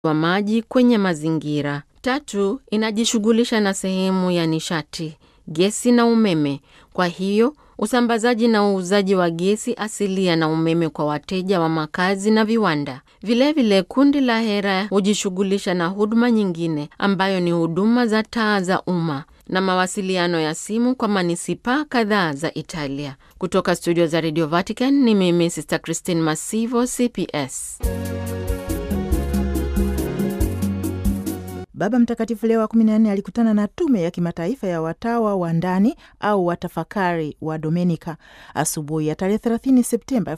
wa maji kwenye mazingira. Tatu, inajishughulisha na sehemu ya nishati, gesi na umeme. Kwa hiyo usambazaji na uuzaji wa gesi asilia na umeme kwa wateja wa makazi na viwanda. Vilevile vile, kundi la Hera hujishughulisha na huduma nyingine ambayo ni huduma za taa za umma na mawasiliano ya simu kwa manisipaa kadhaa za Italia. Kutoka studio za Radio Vatican ni mimi Sister Christine Masivo, CPS. Baba Mtakatifu Leo wa 14 alikutana na tume ya kimataifa ya watawa wa ndani au watafakari wa Domenika asubuhi ya tarehe 30 Septemba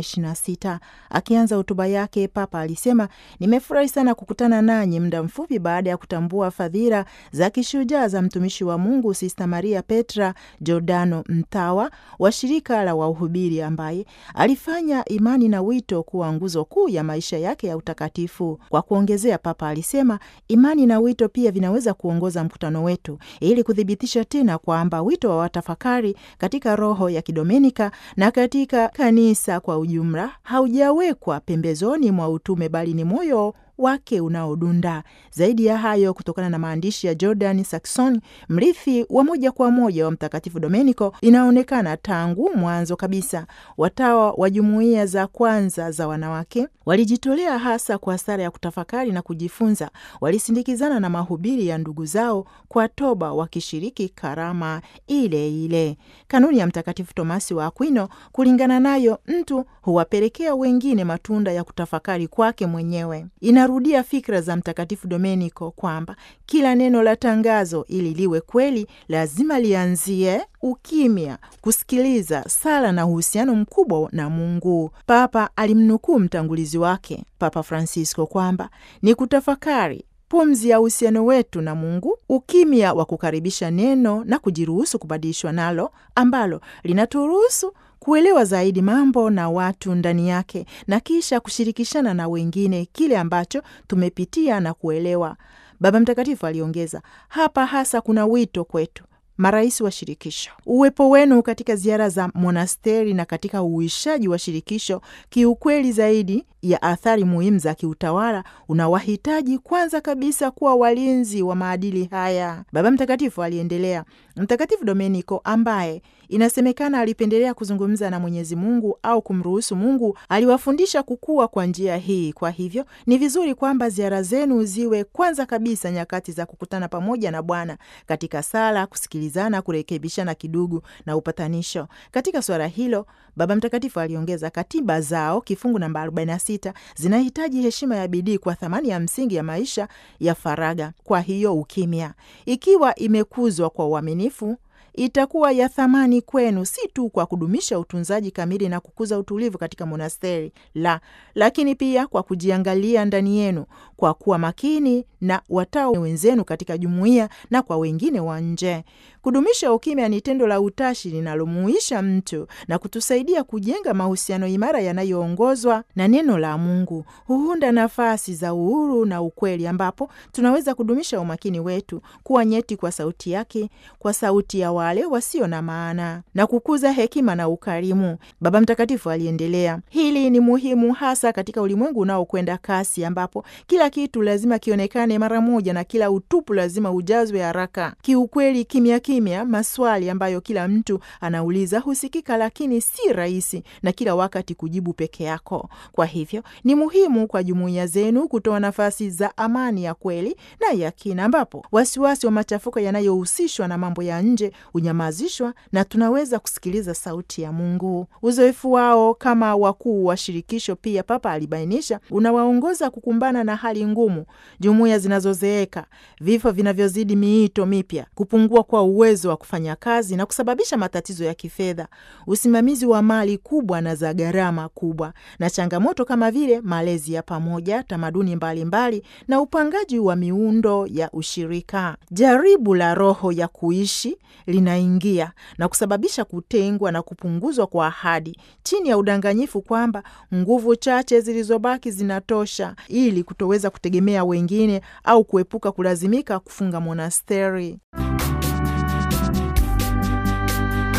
2026. Akianza hotuba yake, Papa alisema, nimefurahi sana kukutana nanyi muda mfupi baada ya kutambua fadhila za kishujaa za mtumishi wa Mungu Sista Maria Petra Giordano, mtawa wa shirika la wahubiri, ambaye alifanya imani na wito kuwa nguzo kuu ya maisha yake ya utakatifu. Kwa kuongezea, Papa alisema imani na wito pia vinaweza kuongoza mkutano wetu ili kuthibitisha tena kwamba wito wa watafakari katika roho ya kidomenika na katika kanisa kwa ujumla haujawekwa pembezoni mwa utume bali ni moyo wake unaodunda. Zaidi ya hayo, kutokana na maandishi ya Jordan Saxon, mrithi wa moja kwa moja wa Mtakatifu Domenico, inaonekana tangu mwanzo kabisa watawa wa jumuiya za kwanza za wanawake walijitolea hasa kwa sara ya kutafakari na kujifunza. Walisindikizana na mahubiri ya ndugu zao kwa toba, wakishiriki karama ile ile. Kanuni ya Mtakatifu Tomasi wa Akwino, kulingana nayo, mtu huwapelekea wengine matunda ya kutafakari kwake mwenyewe. Inarudia fikra za Mtakatifu Domenico kwamba kila neno la tangazo ili liwe kweli lazima lianzie ukimya, kusikiliza, sala na uhusiano mkubwa na Mungu. Papa alimnukuu mtangulizi wake Papa Francisco kwamba ni kutafakari pumzi ya uhusiano wetu na Mungu, ukimya wa kukaribisha neno na kujiruhusu kubadilishwa nalo, ambalo linaturuhusu kuelewa zaidi mambo na watu ndani yake na kisha kushirikishana na wengine kile ambacho tumepitia na kuelewa. Baba Mtakatifu aliongeza, hapa hasa kuna wito kwetu marais wa shirikisho. Uwepo wenu katika ziara za monasteri na katika uishaji wa shirikisho kiukweli, zaidi ya athari muhimu za kiutawala, unawahitaji kwanza kabisa kuwa walinzi wa maadili haya. Baba Mtakatifu aliendelea. Mtakatifu Domenico ambaye inasemekana alipendelea kuzungumza na Mwenyezi Mungu au kumruhusu Mungu, aliwafundisha kukua kwa njia hii. Kwa hivyo ni vizuri kwamba ziara zenu ziwe kwanza kabisa nyakati za kukutana pamoja na Bwana katika sala, kusikilizana, kurekebishana kidugu na upatanisho. Katika suala hilo, Baba Mtakatifu aliongeza, katiba zao kifungu namba 46 zinahitaji heshima ya bidii kwa thamani ya msingi ya maisha ya faraga. Kwa hiyo ukimya, ikiwa imekuzwa kwa uaminifu itakuwa ya thamani kwenu, si tu kwa kudumisha utunzaji kamili na kukuza utulivu katika monasteri la, lakini pia kwa kujiangalia ndani yenu, kwa kuwa makini na watawa wenzenu katika jumuiya na kwa wengine wa nje. Kudumisha ukimya ni tendo la utashi linalomuisha mtu na kutusaidia kujenga mahusiano imara yanayoongozwa na neno la Mungu. Huunda nafasi za uhuru na ukweli, ambapo tunaweza kudumisha umakini wetu, kuwa nyeti kwa sauti yake, kwa sauti ya wale wasio na maana na kukuza hekima na ukarimu. Baba Mtakatifu aliendelea, hili ni muhimu hasa katika ulimwengu unaokwenda kasi, ambapo kila kitu lazima kionekane mara moja na kila utupu lazima ujazwe haraka. Kiukweli, kimya kimya, maswali ambayo kila mtu anauliza husikika, lakini si rahisi na kila wakati kujibu peke yako. Kwa hivyo ni muhimu kwa jumuiya zenu kutoa nafasi za amani ya kweli na ya kina, ambapo wasiwasi wa machafuko yanayohusishwa na mambo ya nje unyamazishwa na tunaweza kusikiliza sauti ya Mungu. Uzoefu wao kama wakuu wa shirikisho, pia Papa alibainisha, unawaongoza kukumbana na hali ngumu, jumuiya zinazozeeka, vifo vinavyozidi miito mipya, kupungua kwa uwezo wa kufanya kazi na kusababisha matatizo ya kifedha, usimamizi wa mali kubwa na za gharama kubwa, na changamoto kama vile malezi ya pamoja, tamaduni mbalimbali mbali, na upangaji wa miundo ya ushirika. Jaribu la roho ya kuishi linaingia na kusababisha kutengwa na kupunguzwa kwa ahadi chini ya udanganyifu kwamba nguvu chache zilizobaki zinatosha ili kutoweza kutegemea wengine au kuepuka kulazimika kufunga monasteri.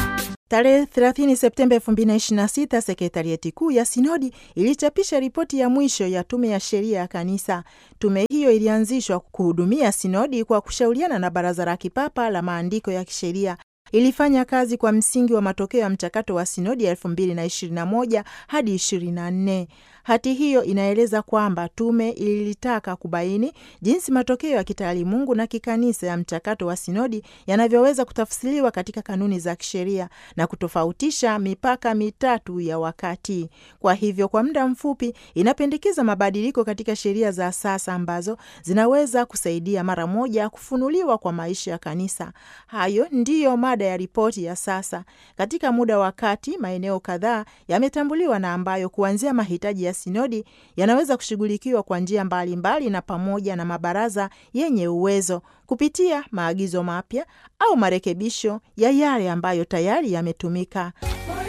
Tarehe 30 Septemba 2026 sekretarieti kuu ya sinodi ilichapisha ripoti ya mwisho ya tume ya sheria ya kanisa. Tume hiyo ilianzishwa kuhudumia sinodi kwa kushauriana na Baraza la Kipapa la Maandiko ya Kisheria. Ilifanya kazi kwa msingi wa matokeo ya mchakato wa sinodi ya 2021 hadi 24. Hati hiyo inaeleza kwamba tume ilitaka kubaini jinsi matokeo ya kitaalimungu na kikanisa ya mchakato wa sinodi yanavyoweza kutafsiriwa katika kanuni za kisheria na kutofautisha mipaka mitatu ya wakati. Kwa hivyo, kwa muda mfupi, inapendekeza mabadiliko katika sheria za sasa ambazo zinaweza kusaidia mara moja kufunuliwa kwa maisha ya kanisa. Hayo ndiyo mada ya ripoti ya sasa. Katika muda wa kati, maeneo kadhaa yametambuliwa na ambayo kuanzia mahitaji ya sinodi yanaweza kushughulikiwa kwa njia mbalimbali na pamoja na mabaraza yenye uwezo kupitia maagizo mapya au marekebisho ya yale ambayo tayari yametumika.